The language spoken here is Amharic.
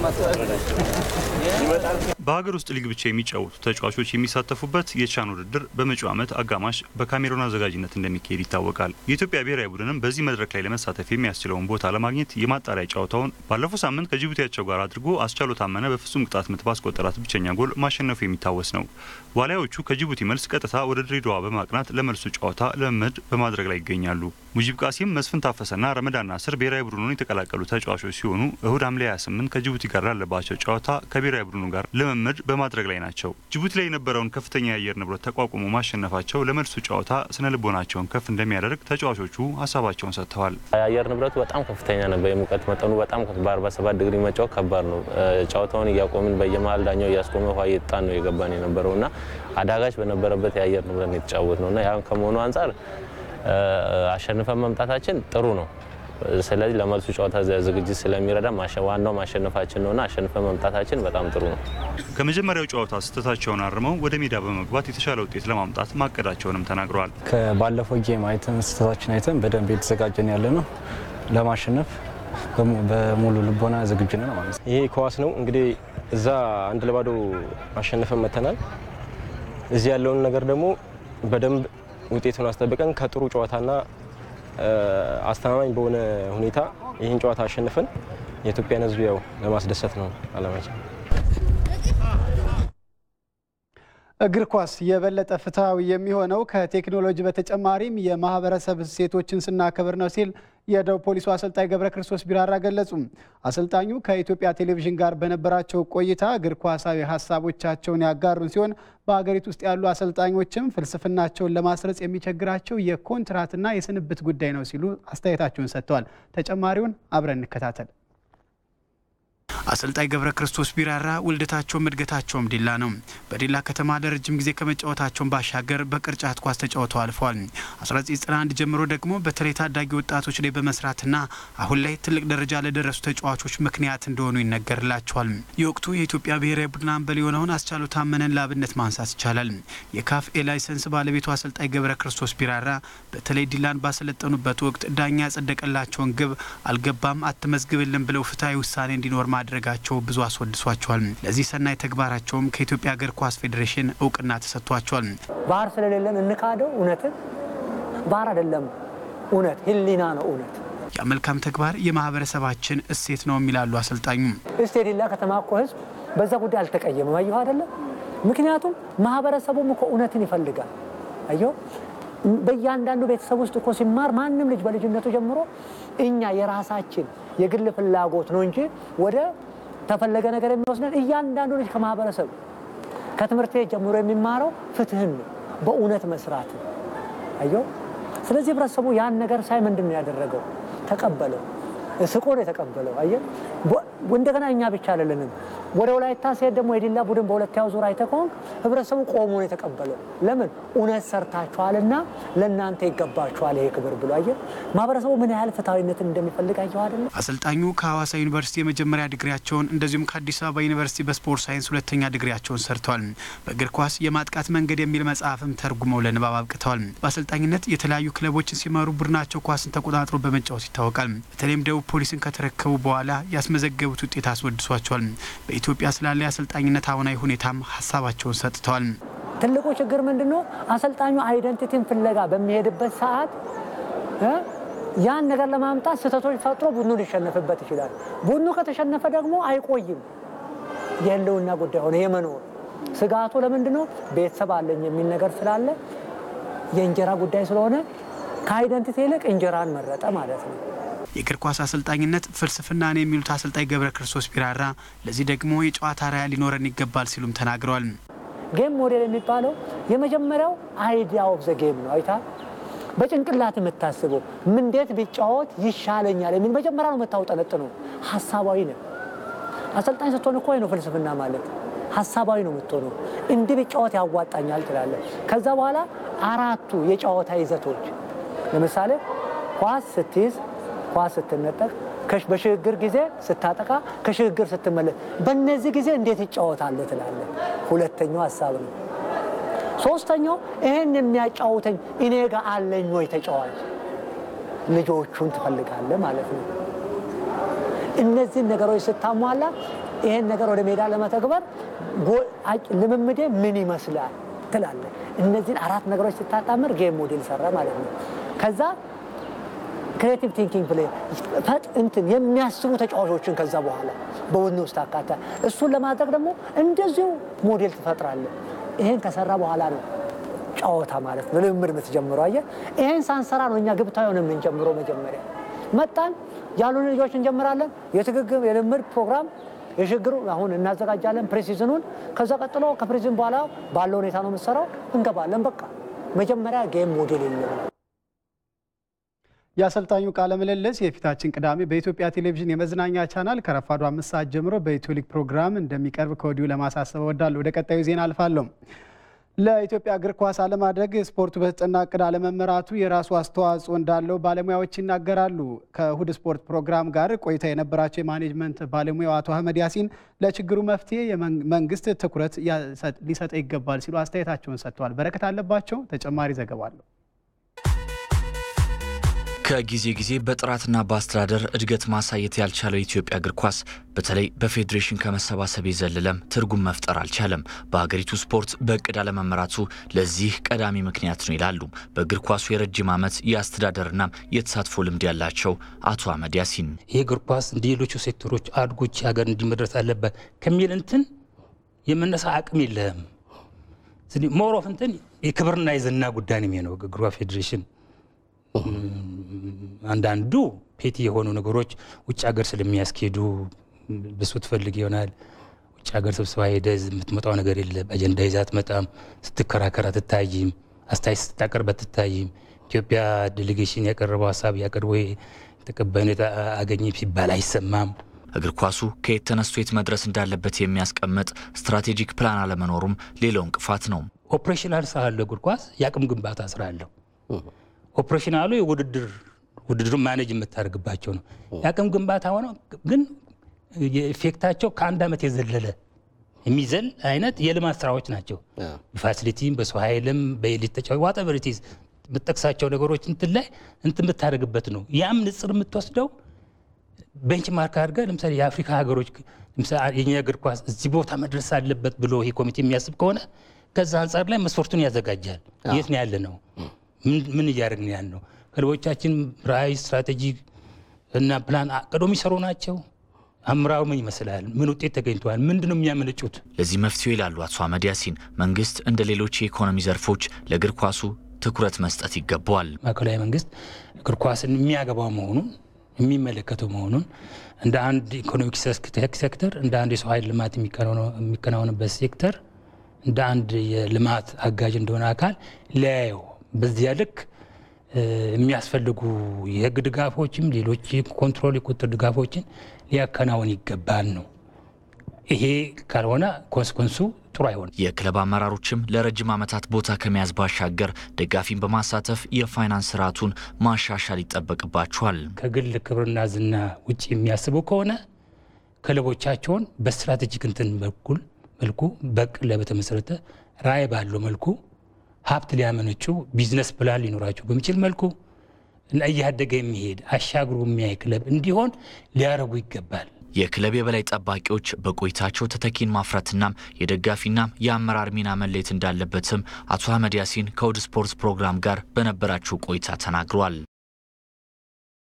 በሀገር ውስጥ ሊግ ብቻ የሚጫወቱ ተጫዋቾች የሚሳተፉበት የቻን ውድድር በመጪው ዓመት አጋማሽ በካሜሩን አዘጋጅነት እንደሚካሄድ ይታወቃል። የኢትዮጵያ ብሔራዊ ቡድንም በዚህ መድረክ ላይ ለመሳተፍ የሚያስችለውን ቦታ ለማግኘት የማጣሪያ ጨዋታውን ባለፈው ሳምንት ከጅቡቲያቸው ጋር አድርጎ አስቻሉ ታመነ በፍጹም ቅጣት ምት ባስቆጠራት ብቸኛ ጎል ማሸነፉ የሚታወስ ነው። ዋሊያዎቹ ከጅቡቲ መልስ ቀጥታ ወደ ድሬዳዋ በማቅናት ለመልሱ ጨዋታ ልምምድ በማድረግ ላይ ይገኛሉ። ሙጂብ ቃሲም፣ መስፍን ታፈሰና ረመዳን ናስር ብሔራዊ ቡድኑን የተቀላቀሉ ተጫዋቾች ሲሆኑ እሁድ ሐምሌ 28 ከጅቡቲ ጋር ላለባቸው ጨዋታ ከብሔራዊ ቡድኑ ጋር ልምምድ በማድረግ ላይ ናቸው። ጅቡቲ ላይ የነበረውን ከፍተኛ የአየር ንብረት ተቋቁሞ ማሸነፋቸው ለመልሱ ጨዋታ ስነ ልቦናቸውን ከፍ እንደሚያደርግ ተጫዋቾቹ ሀሳባቸውን ሰጥተዋል። የአየር ንብረቱ በጣም ከፍተኛ ነበር። የሙቀት መጠኑ በጣም በ47 ዲግሪ መጫወት ከባድ ነው። ጨዋታውን እያቆምን በየመሀል ዳኛው እያስቆመ ውሃ እየጣን ነው የገባን የነበረው እና አዳጋች በነበረበት የአየር ንብረት ነው የተጫወት ነው እና ያን ከመሆኑ አንጻር አሸንፈን መምጣታችን ጥሩ ነው። ስለዚህ ለመልሱ ጨዋታ ዝግጅት ስለሚረዳ ዋናው ማሸነፋችን ነውና አሸንፈን መምጣታችን በጣም ጥሩ ነው። ከመጀመሪያው ጨዋታ ስህተታቸውን አርመው ወደ ሜዳ በመግባት የተሻለ ውጤት ለማምጣት ማቀዳቸውንም ተናግረዋል። ከባለፈው ጌም አይተን ስህተታችን አይተን በደንብ የተዘጋጀን ያለ ነው ለማሸነፍ በሙሉ ልቦና ዝግጁ ነን ማለት ነው። ይሄ ኳስ ነው እንግዲህ እዛ አንድ ለባዶ አሸንፈን መተናል። እዚህ ያለውን ነገር ደግሞ በደንብ ውጤቱን አስጠብቀን ከጥሩ ጨዋታና አስተማማኝ በሆነ ሁኔታ ይህን ጨዋታ አሸንፈን የኢትዮጵያን ሕዝብ ያው ለማስደሰት ነው አላማችን። እግር ኳስ የበለጠ ፍትሐዊ የሚሆነው ከቴክኖሎጂ በተጨማሪም የማህበረሰብ እሴቶችን ስናከብር ነው ሲል የደቡብ ፖሊሱ አሰልጣኝ ገብረ ክርስቶስ ቢራራ ገለጹ። አሰልጣኙ ከኢትዮጵያ ቴሌቪዥን ጋር በነበራቸው ቆይታ እግር ኳሳዊ ሀሳቦቻቸውን ያጋሩን ሲሆን በሀገሪቱ ውስጥ ያሉ አሰልጣኞችም ፍልስፍናቸውን ለማስረጽ የሚቸግራቸው የኮንትራትና የስንብት ጉዳይ ነው ሲሉ አስተያየታቸውን ሰጥተዋል። ተጨማሪውን አብረን እንከታተል። አሰልጣኝ ገብረ ክርስቶስ ቢራራ ውልደታቸውም እድገታቸውም ዲላ ነው። በዲላ ከተማ ለረጅም ጊዜ ከመጫወታቸውን ባሻገር በቅርጫት ኳስ ተጫውተው አልፈዋል። 1991 ጀምሮ ደግሞ በተለይ ታዳጊ ወጣቶች ላይ በመስራትና አሁን ላይ ትልቅ ደረጃ ለደረሱ ተጫዋቾች ምክንያት እንደሆኑ ይነገርላቸዋል። የወቅቱ የኢትዮጵያ ብሔራዊ ቡድን አምበል የሆነውን አስቻሉ ታመነን ለአብነት ማንሳት ይቻላል። የካፍ ኤ ላይሰንስ ባለቤቱ አሰልጣኝ ገብረ ክርስቶስ ቢራራ በተለይ ዲላን ባሰለጠኑበት ወቅት ዳኛ ያጸደቀላቸውን ግብ አልገባም አትመዝግብልን ብለው ፍትሐዊ ውሳኔ እንዲኖር ማድረጋቸው ብዙ አስወድሷቸዋል። ለዚህ ሰናይ ተግባራቸውም ከኢትዮጵያ እግር ኳስ ፌዴሬሽን እውቅና ተሰጥቷቸዋል። ባህር ስለሌለን እንካደው እውነትን ባህር አይደለም እውነት ህሊና ነው እውነት ያ መልካም ተግባር የማህበረሰባችን እሴት ነው የሚላሉ አሰልጣኙ። እስቲ የዲላ ከተማ እኮ ህዝብ በዛ ጉዳይ አልተቀየመም። አየሁ አይደለም። ምክንያቱም ማህበረሰቡም እኮ እውነትን ይፈልጋል። አየሁ በእያንዳንዱ ቤተሰብ ውስጥ እኮ ሲማር ማንም ልጅ በልጅነቱ ጀምሮ እኛ የራሳችን የግል ፍላጎት ነው እንጂ ወደ ተፈለገ ነገር የሚወስደን እያንዳንዱ ልጅ ከማህበረሰብ ከትምህርት ቤት ጀምሮ የሚማረው ፍትህን ነው፣ በእውነት መስራት ነው። አየሁ ስለዚህ ህብረተሰቡ ያን ነገር ሳይ ምንድን ነው ያደረገው? ተቀበለው፣ ስቆ ነው የተቀበለው። አየህ እንደገና እኛ ብቻ አይደለንም። ወደ ወላይታ ሲሄድ ደግሞ የዲላ ቡድን በሁለተኛው ዙር አይተህ ከሆንክ ህብረተሰቡ ቆሞ ነው የተቀበለው። ለምን እውነት ሰርታችኋልና ለእናንተ ይገባችኋል ይሄ ክብር ብሎ አየህ ማህበረሰቡ ምን ያህል ፍትሐዊነትን እንደሚፈልግ አየሁ አይደለም። አሰልጣኙ ከሐዋሳ ዩኒቨርሲቲ የመጀመሪያ ዲግሪያቸውን እንደዚሁም ከአዲስ አበባ ዩኒቨርሲቲ በስፖርት ሳይንስ ሁለተኛ ዲግሪያቸውን ሰርተዋል። በእግር ኳስ የማጥቃት መንገድ የሚል መጽሐፍም ተርጉመው ለንባብ አብቅተዋል። በአሰልጣኝነት የተለያዩ ክለቦችን ሲመሩ ቡድናቸው ኳስን ተቆጣጥሮ በመጫወት ይታወቃል። በተለይም ደቡብ ፖሊስን ከተረከቡ በኋላ ያስመዘገቡት ውጤት አስወድሷቸዋል። በኢትዮጵያ ስላለ የአሰልጣኝነት አሁናዊ ሁኔታም ሀሳባቸውን ሰጥተዋል። ትልቁ ችግር ምንድን ነው? አሰልጣኙ አይደንቲቲን ፍለጋ በሚሄድበት ሰዓት ያን ነገር ለማምጣት ስህተቶች ፈጥሮ ቡድኑ ሊሸነፍበት ይችላል። ቡድኑ ከተሸነፈ ደግሞ አይቆይም። የህልውና ጉዳይ ሆነ የመኖር ስጋቱ ለምንድን ነው? ቤተሰብ አለኝ የሚል ነገር ስላለ የእንጀራ ጉዳይ ስለሆነ ከአይደንቲቲ ይልቅ እንጀራን መረጠ ማለት ነው። የእግር ኳስ አሰልጣኝነት ፍልስፍና ነው የሚሉት አሰልጣኝ ገብረ ክርስቶስ ቢራራ ለዚህ ደግሞ የጨዋታ ራያ ሊኖረን ይገባል ሲሉም ተናግረዋል። ጌም ሞዴል የሚባለው የመጀመሪያው አይዲያ ኦፍ ዘ ጌም ነው። አይታ በጭንቅላት የምታስበው እንዴት ቢጫወት ይሻለኛል የሚል መጀመሪያ ነው የምታውጠነጥነው። ሀሳባዊ ነው። አሰልጣኝ ስትሆን እኮ ነው ፍልስፍና ማለት ሀሳባዊ ነው የምትሆነው። እንዲህ ቢጫወት ያዋጣኛል ትላለህ። ከዛ በኋላ አራቱ የጨዋታ ይዘቶች ለምሳሌ ኳስ ስትይዝ ኳስ ስትነጠቅ፣ በሽግግር ጊዜ ስታጠቃ፣ ከሽግግር ስትመለስ፣ በእነዚህ ጊዜ እንዴት ይጫወታለህ ትላለህ። ሁለተኛው ሀሳብ ነው። ሶስተኛው ይህን የሚያጫውተኝ እኔ ጋር አለኝ ወይ ተጫዋች፣ ልጆቹን ትፈልጋለህ ማለት ነው። እነዚህን ነገሮች ስታሟላ ይሄን ነገር ወደ ሜዳ ለመተግበር ልምምዴ ምን ይመስላል ትላለህ። እነዚህን አራት ነገሮች ስታጣምር ጌም ሞዴል ሰራ ማለት ነው። ከዛ ክሬቲቭ ቲንኪንግ ፕሌይ እንትን የሚያስቡ ተጫዋቾችን ከዛ በኋላ በቡድን ውስጥ አካታ እሱን ለማድረግ ደግሞ እንደዚሁ ሞዴል ትፈጥራለህ። ይሄን ከሰራ በኋላ ነው ጨዋታ ማለት ነው ልምምድ የምትጀምረው። አየህ፣ ይሄን ሳንሰራ ነው እኛ ግብታዊውን የምንጀምረው። መጀመሪያ መጣን ያሉን ልጆች እንጀምራለን። የትግግም የልምድ ፕሮግራም የሽግሩ አሁን እናዘጋጃለን ፕሬሲዝኑን። ከዛ ቀጥሎ ከፕሬሲዝን በኋላ ባለው ሁኔታ ነው የምትሰራው። እንገባለን። በቃ መጀመሪያ ጌም ሞዴል የለም። የአሰልጣኙ ቃለ ምልልስ የፊታችን ቅዳሜ በኢትዮጵያ ቴሌቪዥን የመዝናኛ ቻናል ከረፋዱ አምስት ሰዓት ጀምሮ በኢትዮ ሊግ ፕሮግራም እንደሚቀርብ ከወዲሁ ለማሳሰብ እወዳለሁ። ወደ ቀጣዩ ዜና አልፋለሁ። ለኢትዮጵያ እግር ኳስ አለማደግ ስፖርቱ በተጠና እቅድ አለመመራቱ የራሱ አስተዋጽኦ እንዳለው ባለሙያዎች ይናገራሉ። ከእሁድ ስፖርት ፕሮግራም ጋር ቆይታ የነበራቸው የማኔጅመንት ባለሙያው አቶ አህመድ ያሲን ለችግሩ መፍትሄ መንግስት ትኩረት ሊሰጠ ይገባል ሲሉ አስተያየታቸውን ሰጥተዋል። በረከት አለባቸው ተጨማሪ ዘገባ አለው። ከጊዜ ጊዜ በጥራትና በአስተዳደር እድገት ማሳየት ያልቻለው የኢትዮጵያ እግር ኳስ በተለይ በፌዴሬሽን ከመሰባሰብ የዘለለም ትርጉም መፍጠር አልቻለም። በሀገሪቱ ስፖርት በእቅድ አለመመራቱ ለዚህ ቀዳሚ ምክንያት ነው ይላሉ በእግር ኳሱ የረጅም ዓመት የአስተዳደርና የተሳትፎ ልምድ ያላቸው አቶ አህመድ ያሲን። ይህ እግር ኳስ እንደ ሌሎቹ ሴክተሮች አድጎች ሀገር እንዲመድረስ አለበት ከሚል እንትን የመነሳ አቅም የለህም። ሞሮፍ እንትን የክብርና የዝና ጉዳይ ነው የሚሆነው እግር ኳስ ፌዴሬሽን አንዳንዱ ፔቲ የሆኑ ነገሮች ውጭ ሀገር ስለሚያስኬዱ ብሱ ትፈልግ ይሆናል። ውጭ ሀገር ስብሰባ ሄደ የምትመጣው ነገር የለም። አጀንዳ ይዛ አትመጣም። ስትከራከር አትታይም። አስተያየት ስታቀርብ አትታይም። ኢትዮጵያ ዴሌጌሽን ያቀረበው ሀሳብ ያቀርበ ተቀባይነት አገኘ ሲባል አይሰማም። እግር ኳሱ ከየት ተነስቶ የት መድረስ እንዳለበት የሚያስቀምጥ ስትራቴጂክ ፕላን አለመኖሩም ሌላው እንቅፋት ነው። ኦፕሬሽናል ስራ አለው እግር ኳስ፣ የአቅም ግንባታ ስራ አለው። ኦፕሬሽናሉ የውድድር ውድድሩ ማኔጅ የምታደርግባቸው ነው። የአቅም ግንባታ ሆነው ግን የኢፌክታቸው ከአንድ ዓመት የዘለለ የሚዘል አይነት የልማት ስራዎች ናቸው። በፋሲሊቲም በሰው ኃይልም በኤሊት ተጫዋች ዋጠቨሪቲዝ የምጠቅሳቸው ነገሮች እንትን ላይ እንትን የምታደርግበት ነው። ያም ንጽር የምትወስደው ቤንች ማርክ አድርገህ ለምሳሌ የአፍሪካ ሀገሮች የኛ እግር ኳስ እዚህ ቦታ መድረስ አለበት ብሎ ይሄ ኮሚቴ የሚያስብ ከሆነ ከዛ አንጻር ላይ መስፈርቱን ያዘጋጃል። የት ነው ያለ ነው ምን እያደረግን ያን ነው? ክለቦቻችን ራዕይ፣ ስትራቴጂ እና ፕላን አቅዶ የሚሰሩ ናቸው። አምራው ምን ይመስላል? ምን ውጤት ተገኝተዋል? ምንድን ነው የሚያመነጩት? ለዚህ መፍትሄው ይላሉ አቶ አህመድ ያሲን መንግስት እንደ ሌሎች የኢኮኖሚ ዘርፎች ለእግር ኳሱ ትኩረት መስጠት ይገባዋል። ማዕከላዊ መንግስት እግር ኳስን የሚያገባው መሆኑን የሚመለከተው መሆኑን እንደ አንድ ኢኮኖሚክ ሴክተር እንደ አንድ የሰው ኃይል ልማት የሚከናወንበት ሴክተር እንደ አንድ የልማት አጋዥ እንደሆነ አካል ሊያየው በዚያ ልክ የሚያስፈልጉ የህግ ድጋፎችም ሌሎች ኮንትሮል የቁጥር ድጋፎችን ሊያከናውን ይገባል ነው። ይሄ ካልሆነ ኮንስኮንሱ ጥሩ አይሆንም። የክለብ አመራሮችም ለረጅም ዓመታት ቦታ ከመያዝ ባሻገር ደጋፊን በማሳተፍ የፋይናንስ ስርዓቱን ማሻሻል ይጠበቅባቸዋል። ከግል ክብርና ዝና ውጭ የሚያስቡ ከሆነ ክለቦቻቸውን በስትራቴጂክ እንትን በኩል መልኩ በቅድ ላይ በተመሰረተ ራዕይ ባለው መልኩ ሀብት ሊያመነጩ ቢዝነስ ፕላን ሊኖራቸው በሚችል መልኩ እና እያደገ የሚሄድ አሻግሮ የሚያይ ክለብ እንዲሆን ሊያደርጉ ይገባል። የክለብ የበላይ ጠባቂዎች በቆይታቸው ተተኪን ማፍራትና የደጋፊና የአመራር ሚና መለየት እንዳለበትም አቶ አህመድ ያሲን ከእሁድ ስፖርት ፕሮግራም ጋር በነበራቸው ቆይታ ተናግረዋል።